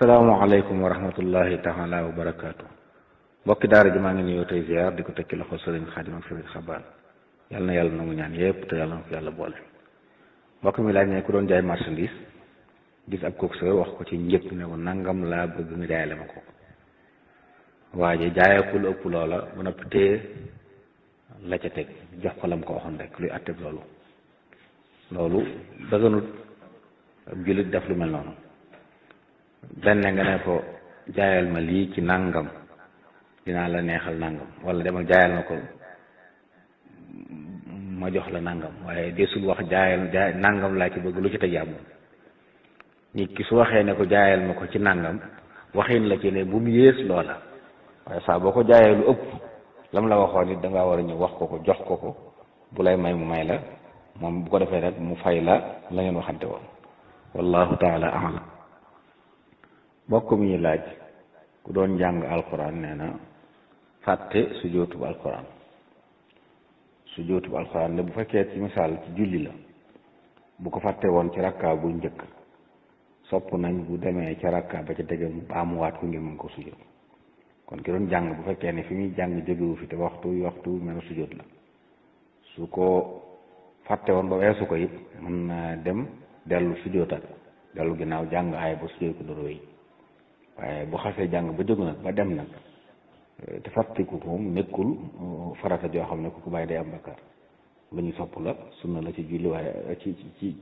asalaamaaleykum wa rahmatullahi taala wa barakaatu mbokki daara ji maa ngi nuyoo tey ziar di ko tekki loxo sëriñ xaadim ak sëriñ xabaan yal na yàlla nangu ñaan yépp te yàlla na ko yàlla boole mbokk mi laaj ne ku doon jaay marchandise gis ab coxeur wax ko ci njëkk ne ko nangam laa bëgg nga jaayale ma ko waaye jaayee ku lu ëpp loola ba noppi téye la ca teg jox ko lam ko waxoon rek luy atteb loolu loolu dëgganut ab jullit def lu mel noonu benn nga ne ko jaayal ma lii ci nangam dinaa la neexal nangam wala demal jaayal ma ko ma jox la nangam waaye desul wax jaayal jaay nangam laa ci bëgg lu ci teg yàlla nit ki su waxee ne ko jaayal ma ko ci nangam waxin la ci ne bu mu yées loola waaye saa boo ko jaayee lu ëpp lam la waxoon it da ngaa war a ñëw wax ko ko jox ko ko bu lay may mu may la moom bu ko defee rek mu fay la la ngeen waxante woon wallahu taala alam mbokk mi ñu laaj ku doon jàng alquran nee na fàtte su jootub alquran su jootub alquran ne bu fekkee ci misaal ci julli la bu ko fàtte woon ci rakka bu njëkk sopp nañ bu demee ca rakka ba ca tege mu baamuwaat ko ngir mën ko sujjóot kon ki doon jàng bu fekkee ne fi muy jàng jógewu fi te waxtu waxtu mel sujjóot la su ko fàtte woon ba weesu ko it mën na dem dellu sujjóotal dellu ginnaaw jàng aay ba sujjóot ko doro yi waaye bu xasee jàng ba jóg nag ba dem nag te fàttiku ko moom nekkul farata joo xam ne ku ko bàyyi day am bakkaar lu ñu sopp la sunna la ci julli waaye ci ci